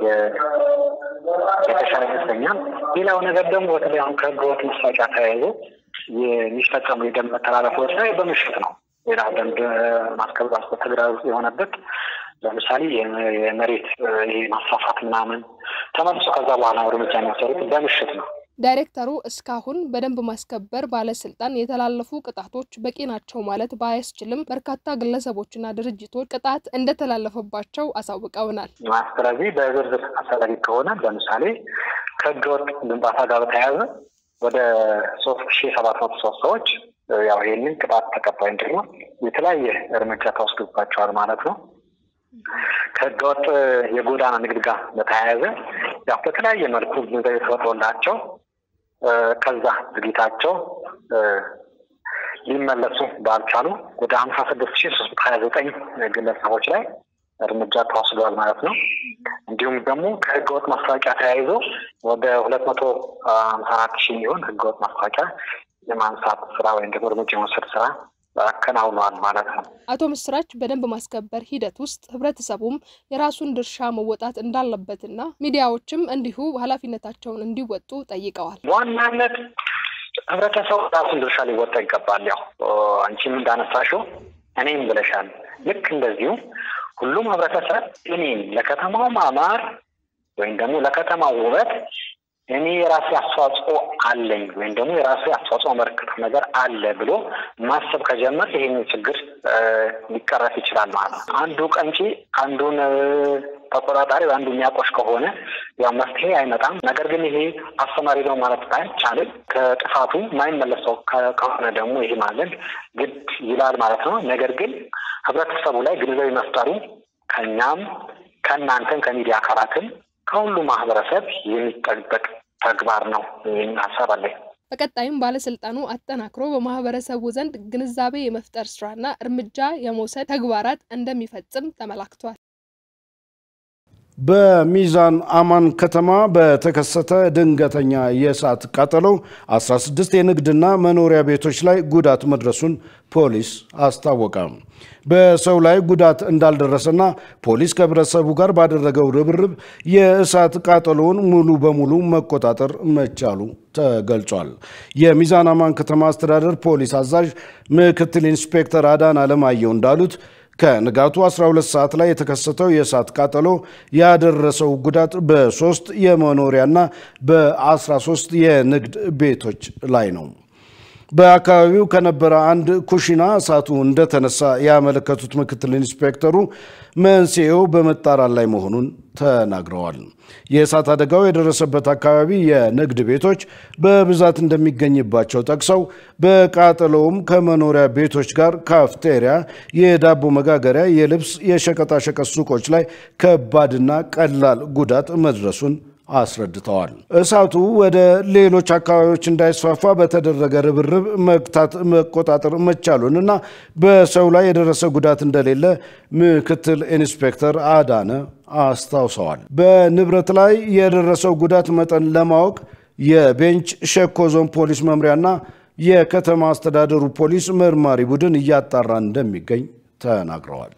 S10: የተሻለ ይመስለኛል። ሌላው ነገር ደግሞ በተለይ አሁን ከህገወጥ ማስታወቂያ ተያይዞ የሚፈጸሙ የደንብ መተላለፎች ላይ በምሽት ነው። ሌላ ደንብ ማስከበር ተግዳሮት የሆነበት ለምሳሌ የመሬት ማስፋፋት ምናምን ተመልሶ ከዛ በኋላ እርምጃ የሚወሰዱት በምሽት ነው።
S2: ዳይሬክተሩ እስካሁን በደንብ ማስከበር ባለስልጣን የተላለፉ ቅጣቶች በቂ ናቸው ማለት ባያስችልም በርካታ ግለሰቦችና ድርጅቶች ቅጣት እንደተላለፈባቸው አሳውቀውናል።
S10: ስለዚህ በዝርዝር አስፈላጊ ከሆነ ለምሳሌ ከህገወጥ ግንባታ ጋር በተያያዘ ወደ ሶስት ሺ ሰባት መቶ ሶስት ሰዎች ያው ይህንን ቅጣት ተቀባይ እንዲሆን የተለያየ እርምጃ ተወስዶባቸዋል ማለት ነው። ከህገወጥ የጎዳና ንግድ ጋር በተያያዘ ያው በተለያየ መልኩ ግንዛቤ ተፈጥሮላቸው ከዛ ድርጊታቸው ሊመለሱ ባልቻሉ ወደ ሀምሳ ስድስት ሺ ሶስት መቶ ሀያ ዘጠኝ ግለሰቦች ላይ እርምጃ ተወስዷል ማለት ነው። እንዲሁም ደግሞ ከህገወጥ ማስታወቂያ ተያይዞ ወደ ሁለት መቶ ሀምሳ አራት ሺህ የሚሆን ህገወጥ ማስታወቂያ የማንሳት ስራ ወይም ደግሞ እርምጃ የመውሰድ ስራ አከናውነዋል ማለት ነው።
S2: አቶ ምስራች በደንብ ማስከበር ሂደት ውስጥ ህብረተሰቡም የራሱን ድርሻ መወጣት እንዳለበትና ሚዲያዎችም እንዲሁ ኃላፊነታቸውን እንዲወጡ ጠይቀዋል።
S10: በዋናነት ህብረተሰቡ ራሱን ድርሻ ሊወጣ ይገባል። ያው አንቺም እንዳነሳሽው እኔም ብለሻል። ልክ እንደዚሁ ሁሉም ህብረተሰብ እኔም ለከተማው ማማር ወይም ደግሞ ለከተማው ውበት እኔ የራሴ አስተዋጽኦ አለኝ ወይም ደግሞ የራሴ አስተዋጽኦ አመለክተው ነገር አለ ብሎ ማሰብ ከጀመር ይሄን ችግር ሊቀረፍ ይችላል ማለት ነው። አንዱ ቀንጪ አንዱን ተቆጣጣሪ አንዱ የሚያቆሽ ከሆነ ያው መፍትሄ አይመጣም። ነገር ግን ይሄ አስተማሪ ነው ማለት አይቻልም። ከጥፋቱ ማይመለሰው ከሆነ ደግሞ ይሄ ማለት ግድ ይላል ማለት ነው። ነገር ግን ህብረተሰቡ ላይ ግንዛቤ መፍጠሩ ከኛም ከእናንተም ከሚዲያ አካላትም ከሁሉ ማህበረሰብ የሚጠበቅ ተግባር ነው የሚል ሀሳብ አለኝ።
S2: በቀጣይም ባለስልጣኑ አጠናክሮ በማህበረሰቡ ዘንድ ግንዛቤ የመፍጠር ስራና እርምጃ የመውሰድ ተግባራት እንደሚፈጽም ተመላክቷል።
S1: በሚዛን አማን ከተማ በተከሰተ ድንገተኛ የእሳት ቃጠሎ 16 የንግድና መኖሪያ ቤቶች ላይ ጉዳት መድረሱን ፖሊስ አስታወቀ። በሰው ላይ ጉዳት እንዳልደረሰና ፖሊስ ከህብረተሰቡ ጋር ባደረገው ርብርብ የእሳት ቃጠሎውን ሙሉ በሙሉ መቆጣጠር መቻሉ ተገልጿል። የሚዛን አማን ከተማ አስተዳደር ፖሊስ አዛዥ ምክትል ኢንስፔክተር አዳን አለማየሁ እንዳሉት ከንጋቱ 12 ሰዓት ላይ የተከሰተው የእሳት ቃጠሎ ያደረሰው ጉዳት በሶስት የመኖሪያና በ13 የንግድ ቤቶች ላይ ነው። በአካባቢው ከነበረ አንድ ኩሽና እሳቱ እንደተነሳ ያመለከቱት ምክትል ኢንስፔክተሩ መንስኤው በመጣራት ላይ መሆኑን ተናግረዋል። የእሳት አደጋው የደረሰበት አካባቢ የንግድ ቤቶች በብዛት እንደሚገኝባቸው ጠቅሰው በቃጠሎውም ከመኖሪያ ቤቶች ጋር ካፍቴሪያ፣ የዳቦ መጋገሪያ፣ የልብስ፣ የሸቀጣሸቀጥ ሱቆች ላይ ከባድና ቀላል ጉዳት መድረሱን አስረድተዋል። እሳቱ ወደ ሌሎች አካባቢዎች እንዳይስፋፋ በተደረገ ርብርብ መግታት መቆጣጠር መቻሉንና በሰው ላይ የደረሰ ጉዳት እንደሌለ ምክትል ኢንስፔክተር አዳነ አስታውሰዋል። በንብረት ላይ የደረሰው ጉዳት መጠን ለማወቅ የቤንች ሸኮ ዞን ፖሊስ መምሪያና የከተማ አስተዳደሩ ፖሊስ መርማሪ ቡድን እያጣራ እንደሚገኝ ተናግረዋል።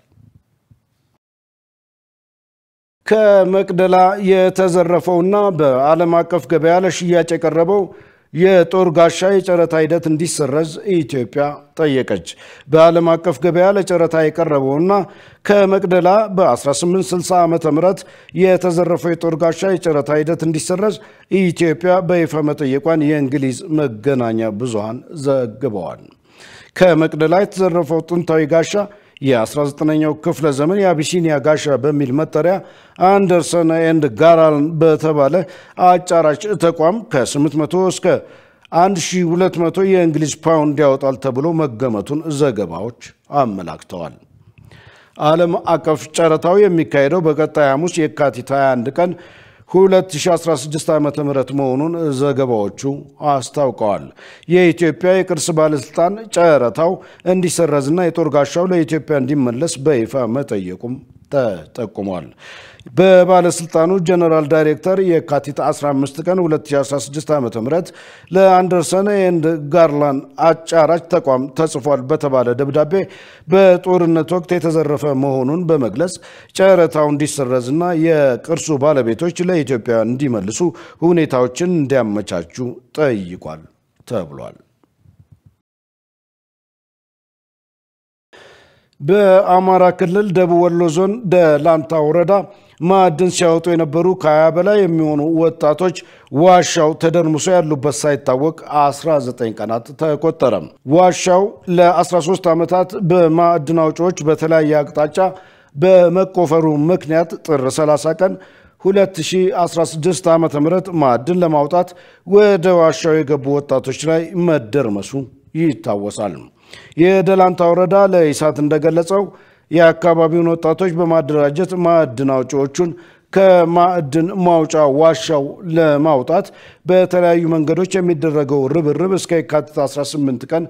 S1: ከመቅደላ የተዘረፈውና በዓለም አቀፍ ገበያ ለሽያጭ የቀረበው የጦር ጋሻ የጨረታ ሂደት እንዲሰረዝ ኢትዮጵያ ጠየቀች። በዓለም አቀፍ ገበያ ለጨረታ የቀረበውና ከመቅደላ በ1860 ዓ ም የተዘረፈው የጦር ጋሻ የጨረታ ሂደት እንዲሰረዝ ኢትዮጵያ በይፋ መጠየቋን የእንግሊዝ መገናኛ ብዙሃን ዘግበዋል። ከመቅደላ የተዘረፈው ጥንታዊ ጋሻ የ19ኛው ክፍለ ዘመን የአቢሲኒያ ጋሻ በሚል መጠሪያ አንደርሰን ኤንድ ጋራልን በተባለ አጫራጭ ተቋም ከ800 እስከ 1200 የእንግሊዝ ፓውንድ ያወጣል ተብሎ መገመቱን ዘገባዎች አመላክተዋል። ዓለም አቀፍ ጨረታው የሚካሄደው በቀጣይ ሐሙስ የካቲት 21 ቀን 2016 ዓ ም መሆኑን ዘገባዎቹ አስታውቀዋል። የኢትዮጵያ የቅርስ ባለስልጣን ጨረታው እንዲሰረዝና የጦር ጋሻው ለኢትዮጵያ እንዲመለስ በይፋ መጠየቁም ተጠቁሟል። በባለስልጣኑ ጀነራል ዳይሬክተር የካቲት 15 ቀን 2016 ዓ ም ለአንደርሰን ኤንድ ጋርላን አጫራጭ ተቋም ተጽፏል በተባለ ደብዳቤ በጦርነት ወቅት የተዘረፈ መሆኑን በመግለጽ ጨረታው እንዲሰረዝና የቅርሱ ባለቤቶች ለኢትዮጵያ እንዲመልሱ ሁኔታዎችን እንዲያመቻቹ ጠይቋል ተብሏል። በአማራ ክልል ደቡብ ወሎ ዞን ደላንታ ወረዳ ማዕድን ሲያወጡ የነበሩ ከሀያ በላይ የሚሆኑ ወጣቶች ዋሻው ተደርምሶ ያሉበት ሳይታወቅ 19 ቀናት ተቆጠረ። ዋሻው ለ13 ዓመታት በማዕድን አውጪዎች በተለያየ አቅጣጫ በመቆፈሩ ምክንያት ጥር 30 ቀን 2016 ዓ ም ማዕድን ለማውጣት ወደ ዋሻው የገቡ ወጣቶች ላይ መደርመሱ ይታወሳል። የደላንታ ወረዳ ለኢሳት እንደገለጸው የአካባቢውን ወጣቶች በማደራጀት ማዕድን አውጪዎቹን ከማዕድን ማውጫ ዋሻው ለማውጣት በተለያዩ መንገዶች የሚደረገው ርብርብ እስከ የካቲት 18 ቀን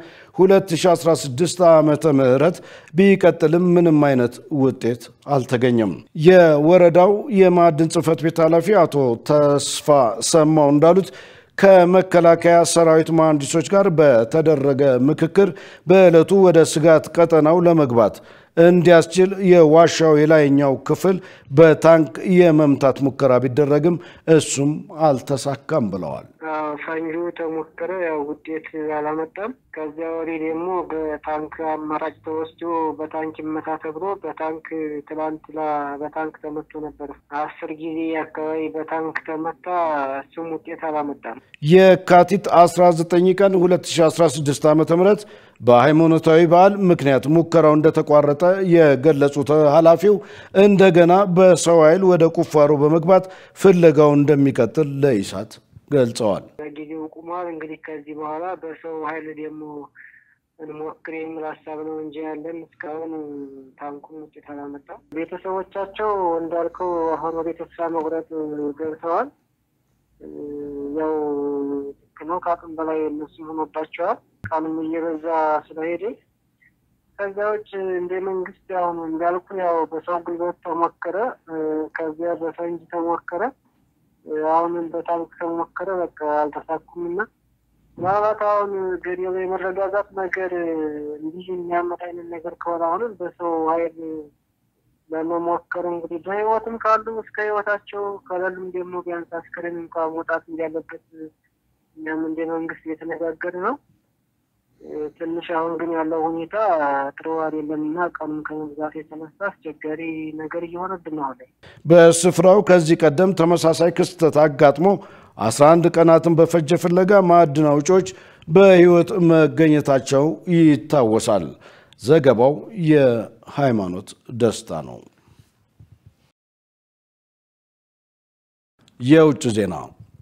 S1: 2016 ዓ ም ቢቀጥልም ምንም አይነት ውጤት አልተገኘም። የወረዳው የማዕድን ጽሕፈት ቤት ኃላፊ አቶ ተስፋ ሰማው እንዳሉት ከመከላከያ ሰራዊት መሐንዲሶች ጋር በተደረገ ምክክር በዕለቱ ወደ ስጋት ቀጠናው ለመግባት እንዲያስችል የዋሻው የላይኛው ክፍል በታንክ የመምታት ሙከራ ቢደረግም እሱም አልተሳካም ብለዋል።
S11: ፈንጁ ተሞከረ፣ ያው ውጤት አላመጣም። ከዚያ ወዲህ ደግሞ በታንክ አማራጭ ተወስዶ በታንክ ይመታ ተብሎ በታንክ ትላንትና በታንክ ተመቶ ነበር። አስር ጊዜ አካባቢ በታንክ ተመታ፣ እሱም ውጤት አላመጣም።
S1: የካቲት 19 ቀን 2016 ዓ ም በሃይማኖታዊ በዓል ምክንያት ሙከራው እንደተቋረጠ የገለጹት ኃላፊው እንደገና በሰው ኃይል ወደ ቁፋሮ በመግባት ፍለጋው እንደሚቀጥል ለኢሳት ገልጸዋል።
S11: ጊዜው ቁሟል። እንግዲህ ከዚህ በኋላ በሰው ኃይል ደግሞ እንሞክር የሚል ሀሳብ ነው እንጂ ያለን እስካሁን ታንኩም ውጤት አላመጣም። ቤተሰቦቻቸው እንዳልከው አሁን ወደ ተስፋ መቁረጥ ገብተዋል። ያው ነው ከአቅም በላይ እነሱ ሆኖባቸዋል። ቀኑም እየበዛ ስለሄደ ከዛ ውጭ እንደ መንግስት አሁን እንዳልኩ ያው በሰው ጉልበት ተሞከረ፣ ከዚያ በፈንጅ ተሞከረ፣ አሁንም በታንክ ተሞከረ። በቃ አልተሳኩም እና ምናልባት አሁን ገደሉ የመረጋጋት ነገር እንዲህ የሚያመጣ አይነት ነገር ከሆነ አሁንም በሰው ኃይል ለመሞከር እንግዲህ በህይወትም ካሉ እስከ ህይወታቸው ከሌሉም ደግሞ ቢያንስ አስክሬን እንኳ መውጣት እንዳለበት እኛም እንደ መንግስት እየተነጋገር ነው። ትንሽ አሁን ግን ያለው ሁኔታ ጥሩ አይደለም እና ቀኑም ከመብዛት የተነሳ አስቸጋሪ ነገር እየሆነብን ነው። ላይ
S1: በስፍራው ከዚህ ቀደም ተመሳሳይ ክስተት አጋጥሞ 11 ቀናትን በፈጀ ፍለጋ ማዕድን አውጪዎች በህይወት መገኘታቸው ይታወሳል። ዘገባው የሃይማኖት ደስታ ነው። የውጭ ዜና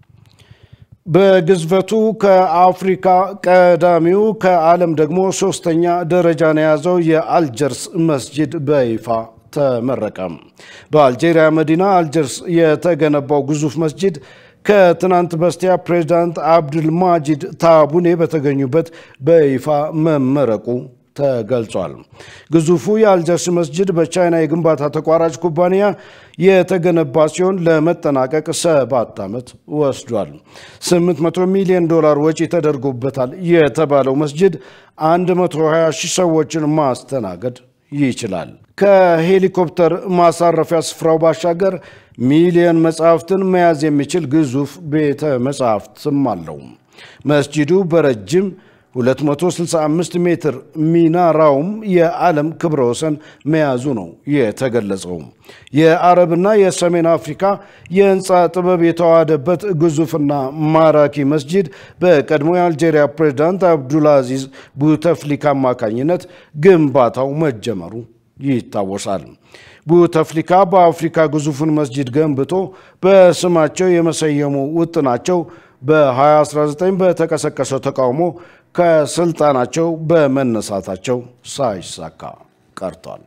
S1: በግዝፈቱ ከአፍሪካ ቀዳሚው ከዓለም ደግሞ ሶስተኛ ደረጃን የያዘው የአልጀርስ መስጂድ በይፋ ተመረቀ። በአልጄሪያ መዲና አልጀርስ የተገነባው ግዙፍ መስጂድ ከትናንት በስቲያ ፕሬዚዳንት አብዱልማጂድ ታቡኔ በተገኙበት በይፋ መመረቁ ተገልጿል። ግዙፉ የአልጀርስ መስጅድ በቻይና የግንባታ ተቋራጭ ኩባንያ የተገነባ ሲሆን ለመጠናቀቅ ሰባት ዓመት ወስዷል። 800 ሚሊዮን ዶላር ወጪ ተደርጎበታል የተባለው መስጅድ 120 ሺህ ሰዎችን ማስተናገድ ይችላል። ከሄሊኮፕተር ማሳረፊያ ስፍራው ባሻገር ሚሊዮን መጽሐፍትን መያዝ የሚችል ግዙፍ ቤተ መጽሐፍትም አለው። መስጂዱ በረጅም 265 ሜትር ሚናራውም የዓለም ክብረ ወሰን መያዙ ነው የተገለጸው። የአረብና የሰሜን አፍሪካ የህንፃ ጥበብ የተዋሃደበት ግዙፍና ማራኪ መስጂድ በቀድሞ የአልጄሪያ ፕሬዝዳንት አብዱልአዚዝ ቡተፍሊካ አማካኝነት ግንባታው መጀመሩ ይታወሳል። ቡተፍሊካ በአፍሪካ ግዙፉን መስጂድ ገንብቶ በስማቸው የመሰየሙ ውጥናቸው በ2019 በተቀሰቀሰው ተቃውሞ ከስልጣናቸው በመነሳታቸው ሳይሳካ ቀርቷል።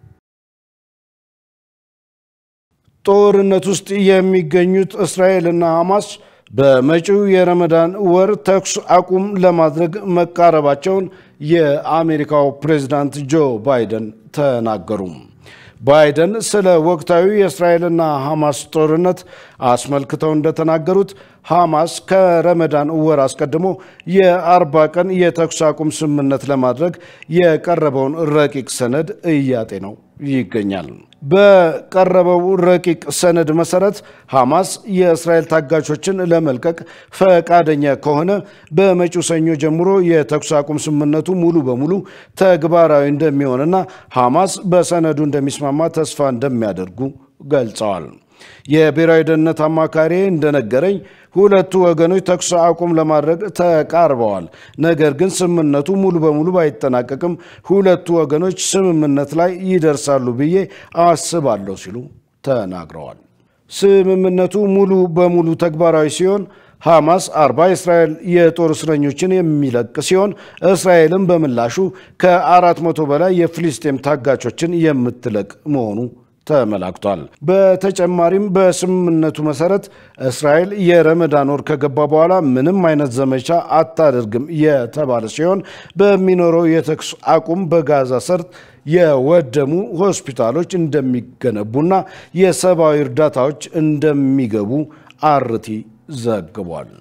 S1: ጦርነት ውስጥ የሚገኙት እስራኤልና ሐማስ በመጪው የረመዳን ወር ተኩስ አቁም ለማድረግ መቃረባቸውን የአሜሪካው ፕሬዝዳንት ጆ ባይደን ተናገሩ። ባይደን ስለ ወቅታዊ የእስራኤልና ሐማስ ጦርነት አስመልክተው እንደተናገሩት ሐማስ ከረመዳን ወር አስቀድሞ የአርባ ቀን የተኩስ አቁም ስምምነት ለማድረግ የቀረበውን ረቂቅ ሰነድ እያጤነው ይገኛል። በቀረበው ረቂቅ ሰነድ መሰረት ሐማስ የእስራኤል ታጋቾችን ለመልቀቅ ፈቃደኛ ከሆነ በመጪው ሰኞ ጀምሮ የተኩስ አቁም ስምምነቱ ሙሉ በሙሉ ተግባራዊ እንደሚሆንና ሐማስ በሰነዱ እንደሚስማማ ተስፋ እንደሚያደርጉ ገልጸዋል። የብሔራዊ ደህንነት አማካሪ እንደነገረኝ ሁለቱ ወገኖች ተኩስ አቁም ለማድረግ ተቃርበዋል። ነገር ግን ስምምነቱ ሙሉ በሙሉ ባይጠናቀቅም ሁለቱ ወገኖች ስምምነት ላይ ይደርሳሉ ብዬ አስባለሁ ሲሉ ተናግረዋል። ስምምነቱ ሙሉ በሙሉ ተግባራዊ ሲሆን ሐማስ አርባ የእስራኤል የጦር እስረኞችን የሚለቅ ሲሆን እስራኤልም በምላሹ ከአራት መቶ በላይ የፍልስጤም ታጋቾችን የምትለቅ መሆኑ ተመላክቷል። በተጨማሪም በስምምነቱ መሰረት እስራኤል የረመዳን ወር ከገባ በኋላ ምንም አይነት ዘመቻ አታደርግም የተባለ ሲሆን በሚኖረው የተኩስ አቁም በጋዛ ሰርጥ የወደሙ ሆስፒታሎች እንደሚገነቡና የሰብአዊ እርዳታዎች እንደሚገቡ አርቲ ዘግቧል።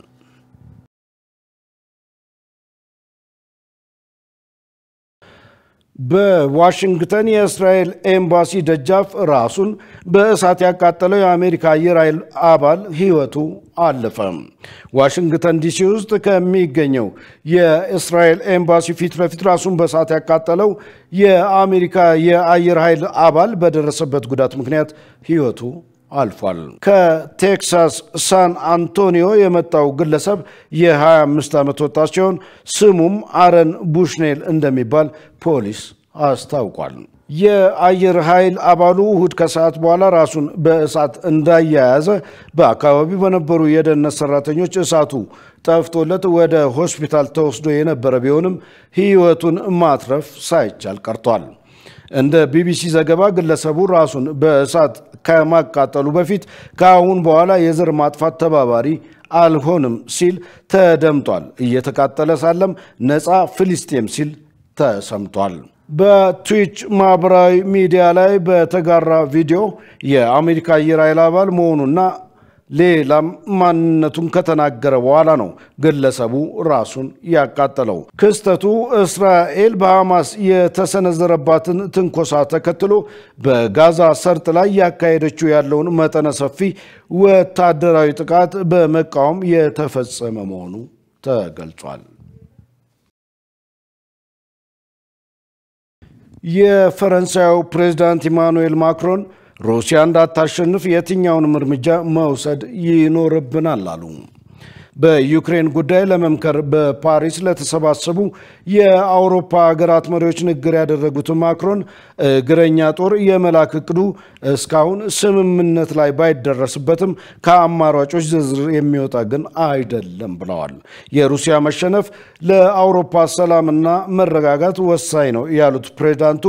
S1: በዋሽንግተን የእስራኤል ኤምባሲ ደጃፍ ራሱን በእሳት ያቃጠለው የአሜሪካ አየር ኃይል አባል ሕይወቱ አለፈ። ዋሽንግተን ዲሲ ውስጥ ከሚገኘው የእስራኤል ኤምባሲ ፊት ለፊት ራሱን በእሳት ያቃጠለው የአሜሪካ የአየር ኃይል አባል በደረሰበት ጉዳት ምክንያት ሕይወቱ አልፏል። ከቴክሳስ ሳን አንቶኒዮ የመጣው ግለሰብ የ25 ዓመት ወጣት ሲሆን ስሙም አረን ቡሽኔል እንደሚባል ፖሊስ አስታውቋል። የአየር ኃይል አባሉ እሁድ ከሰዓት በኋላ ራሱን በእሳት እንዳያያዘ በአካባቢው በነበሩ የደህንነት ሰራተኞች እሳቱ ጠፍቶለት ወደ ሆስፒታል ተወስዶ የነበረ ቢሆንም ሕይወቱን ማትረፍ ሳይቻል ቀርቷል። እንደ ቢቢሲ ዘገባ ግለሰቡ ራሱን በእሳት ከማቃጠሉ በፊት ከአሁን በኋላ የዘር ማጥፋት ተባባሪ አልሆንም ሲል ተደምጧል። እየተቃጠለ ሳለም ነፃ ፍልስጤም ሲል ተሰምቷል። በትዊች ማህበራዊ ሚዲያ ላይ በተጋራ ቪዲዮ የአሜሪካ አየር ኃይል አባል መሆኑና ሌላም ማንነቱን ከተናገረ በኋላ ነው ግለሰቡ ራሱን ያቃጠለው። ክስተቱ እስራኤል በሐማስ የተሰነዘረባትን ትንኮሳ ተከትሎ በጋዛ ሰርጥ ላይ ያካሄደችው ያለውን መጠነ ሰፊ ወታደራዊ ጥቃት በመቃወም የተፈጸመ መሆኑ ተገልጿል። የፈረንሳዩ ፕሬዝዳንት ኢማኑኤል ማክሮን ሩሲያ እንዳታሸንፍ የትኛውንም እርምጃ መውሰድ ይኖርብናል አሉ። በዩክሬን ጉዳይ ለመምከር በፓሪስ ለተሰባሰቡ የአውሮፓ ሀገራት መሪዎች ንግግር ያደረጉት ማክሮን እግረኛ ጦር የመላክ እቅዱ እስካሁን ስምምነት ላይ ባይደረስበትም ከአማራጮች ዝርዝር የሚወጣ ግን አይደለም ብለዋል። የሩሲያ መሸነፍ ለአውሮፓ ሰላምና መረጋጋት ወሳኝ ነው ያሉት ፕሬዚዳንቱ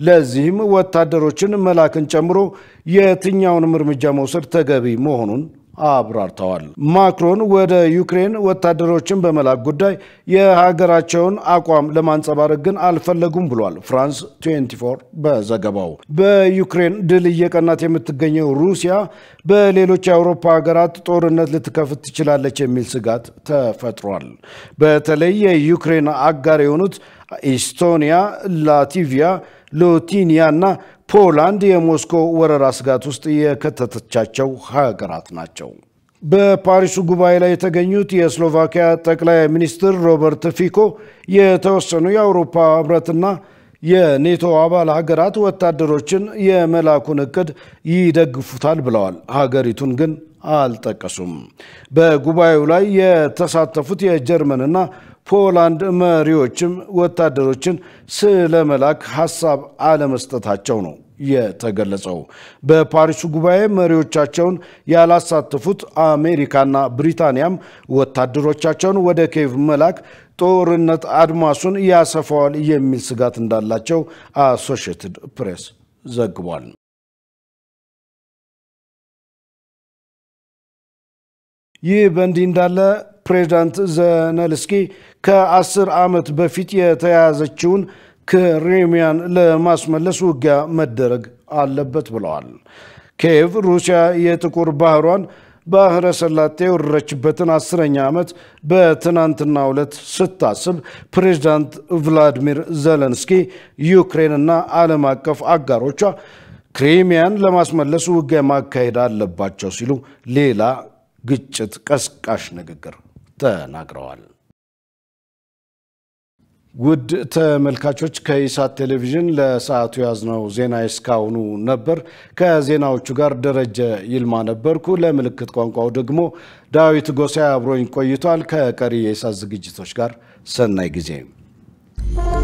S1: ለዚህም ወታደሮችን መላክን ጨምሮ የትኛውንም እርምጃ መውሰድ ተገቢ መሆኑን አብራርተዋል። ማክሮን ወደ ዩክሬን ወታደሮችን በመላክ ጉዳይ የሀገራቸውን አቋም ለማንጸባረቅ ግን አልፈለጉም ብሏል ፍራንስ 24 በዘገባው። በዩክሬን ድል እየቀናት የምትገኘው ሩሲያ በሌሎች የአውሮፓ ሀገራት ጦርነት ልትከፍት ትችላለች የሚል ስጋት ተፈጥሯል። በተለይ የዩክሬን አጋር የሆኑት ኢስቶኒያ፣ ላቲቪያ፣ ሎቲኒያ እና ፖላንድ የሞስኮ ወረራ ስጋት ውስጥ የከተተቻቸው ሀገራት ናቸው። በፓሪሱ ጉባኤ ላይ የተገኙት የስሎቫኪያ ጠቅላይ ሚኒስትር ሮበርት ፊኮ የተወሰኑ የአውሮፓ ህብረትና የኔቶ አባል ሀገራት ወታደሮችን የመላኩን እቅድ ይደግፉታል ብለዋል። ሀገሪቱን ግን አልጠቀሱም። በጉባኤው ላይ የተሳተፉት የጀርመንና ፖላንድ መሪዎችም ወታደሮችን ስለመላክ ሀሳብ አለመስጠታቸው ነው የተገለጸው። በፓሪሱ ጉባኤ መሪዎቻቸውን ያላሳተፉት አሜሪካና ብሪታንያም ወታደሮቻቸውን ወደ ኬቭ መላክ ጦርነት አድማሱን ያሰፋዋል የሚል ስጋት እንዳላቸው አሶሺየትድ ፕሬስ ዘግቧል። ይህ በእንዲህ እንዳለ ፕሬዚዳንት ዘለንስኪ ከአስር ዓመት በፊት የተያያዘችውን ክሪሚያን ለማስመለስ ውጊያ መደረግ አለበት ብለዋል። ኪየቭ ሩሲያ የጥቁር ባህሯን ባህረ ሰላጤ የወረረችበትን አስረኛ ዓመት በትናንትናው ዕለት ስታስብ ፕሬዚዳንት ቭላዲሚር ዘለንስኪ ዩክሬንና ዓለም አቀፍ አጋሮቿ ክሪሚያን ለማስመለስ ውጊያ ማካሄድ አለባቸው ሲሉ ሌላ ግጭት ቀስቃሽ ንግግር ተናግረዋል። ውድ ተመልካቾች ከኢሳት ቴሌቪዥን ለሰዓቱ ያዝነው ዜና እስካሁኑ ነበር። ከዜናዎቹ ጋር ደረጀ ይልማ ነበርኩ። ለምልክት ቋንቋው ደግሞ ዳዊት ጎሳይ አብሮኝ ቆይቷል። ከቀሪ የኢሳት ዝግጅቶች ጋር ሰናይ ጊዜ